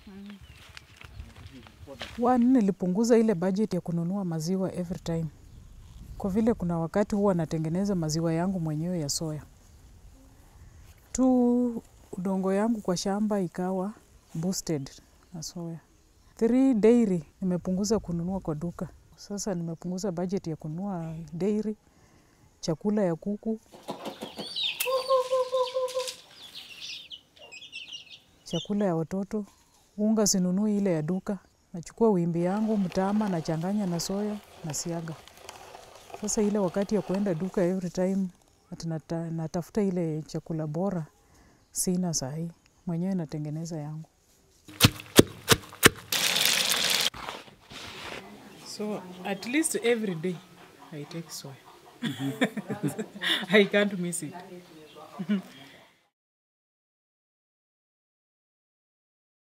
One, nilipunguza ile budget ya kununua maziwa every time, kwa vile kuna wakati huwa natengeneza maziwa yangu mwenyewe ya soya. Two, udongo yangu kwa shamba ikawa boosted na soya. Three, dairy nimepunguza kununua kwa duka. Sasa nimepunguza budget ya kununua dairy, chakula ya kuku, chakula ya watoto, unga sinunui ile ya duka. Nachukua wimbi yangu, mtama, nachanganya na soya, nasiaga. Sasa ile wakati ya kuenda duka every time, ati nata, natafuta ile chakula bora, sina sahi. Mwenyewe natengeneza yangu. So at least every day I take soy. I can't miss it.